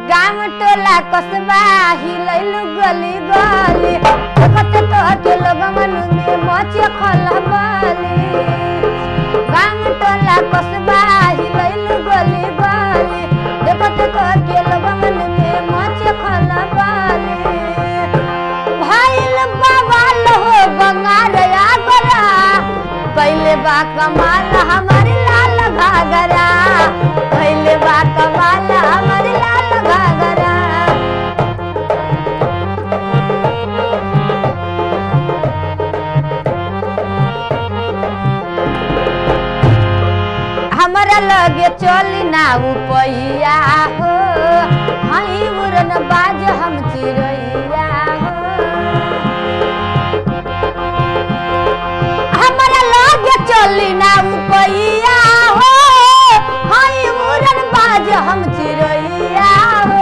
गाम टोला कसबा हिलैलु गली गली देखत तो के लोग मन में मचे खलबली गाम टोला कसबा हिलैलु गली गली देखत तो के लोग मन में मचे खलबली भाइल बवाल हो बंगाल आगरा कैले बा कमाल हमारी लाल घाघरा कैले बा कमाल हमारी लाल घाघरा हमरा लगे चली ना उपैया हो हई उड़न बाज हम चिड़ैया हो हमरा लगे चली ना उपैया हो हई उड़न बाज हम चिड़ैया हो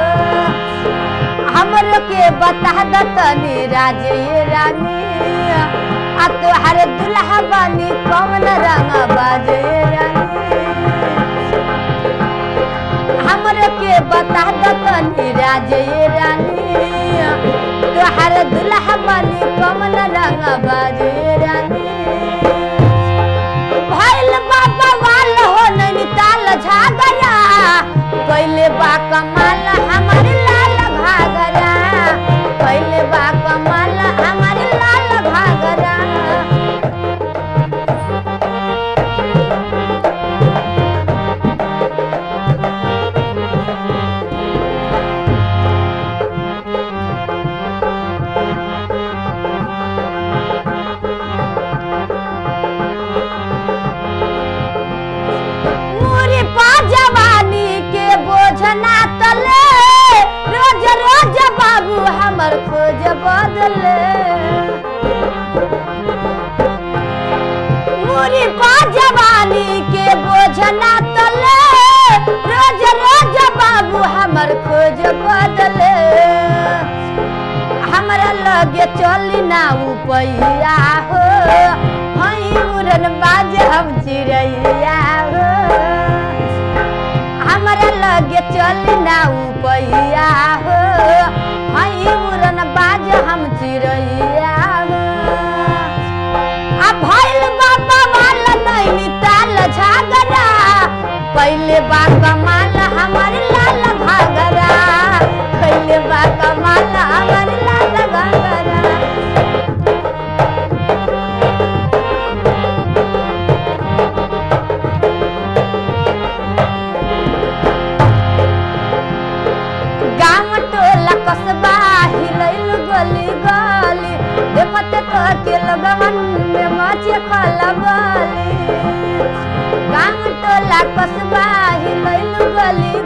हमरो के बता दतनी राजे रानी आ तोहार दुल्हा बानी कौन रंग बाजे रानी हमरो के बता दतनी राजे रानी तोहार दुल्हा बानी कौन रंग बाजे रानी भइल बाबा वाल हो नैनीताल झागरा कैले बा कमाल हमार लाल घाघरा कैले बा कमाल हमार लाल घाघरा मुरी पा जवानी के बोझना तले रोज रोज बाबू हमर खोज बदले मुरी पा जवानी के बोझना तले रोज रोज बाबू हमर खोज बदले हमरा लगे चली ना उपैया हो हई उड़न बाज हम चिड़ैया हो हमरा लगे चली ना उपैया हो हई उड़न बाज हम चिड़ैया हो आ भइल बाबा वाला नैनी ताल झागरा पहिले बा कमाल हमार लाल घाघरा पहिले बा कमाल हमार लाल घाघरा गाम टोला कसबा हिलैल गली गली देखते तो के लगवन में मचे खलबली गाम टोला कसबा हिलैल गली